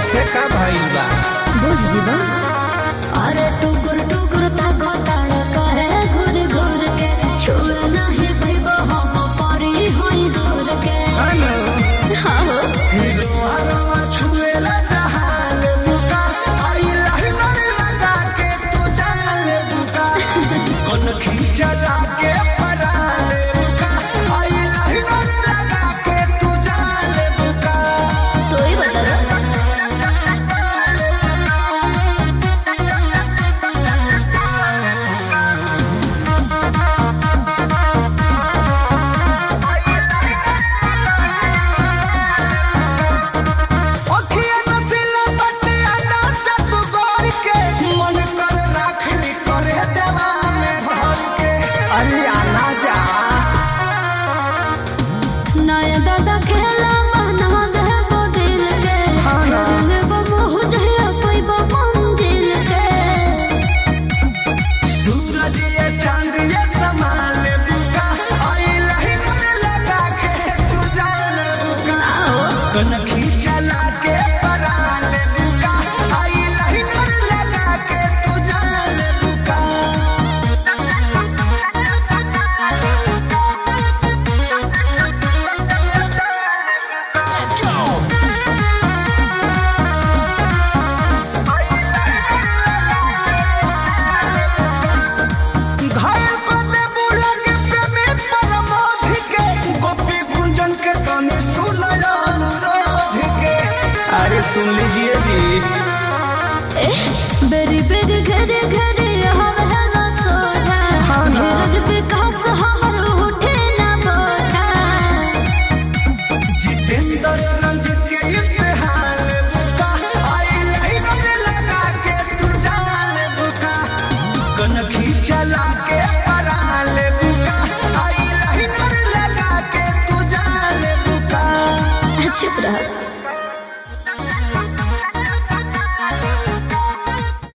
ऐसे का भइल बा बुझ जीवा अरे टुकुर टुकुर ताको ताड़ करे घुर घुर के छोड़ नहीं भइबो हम परी होई दूर के हेलो हाँ हो हिरवा छुएला जहान मुका आई लहर लगा के तू जान बुका कौन खींचा जाके परान मुका आई लहर लगा के तू जान बुका तो ही बता अखिया नसीला बटे अनाचा तू गौर के मन कर राखली करे जवान में भर के अरे आना जा नया दादा खेला बना देबो दिल के हाँ ना। लेबो मोह जहिया पैबो मंजिल के सूरज ये चांद ये समान बुका आई लहर लगा के तू जान बुका कन खींचा लाके परान बुका आई लहर लगा के तू जान बुका घायल को दे बुलग प्रेमी परमोधि के गोपी गुंजन के गाने सुनला अनुरोध के अरे सुन लीजिए जी बेरी बेरी घरे घरे हवला सोझा हाँ ना। धीरज विकास हर उठे ना बोझा जितेंद्र रंजित के इम्तिहान बुका आई नहीं लगा के तू जान बुका कन खींचला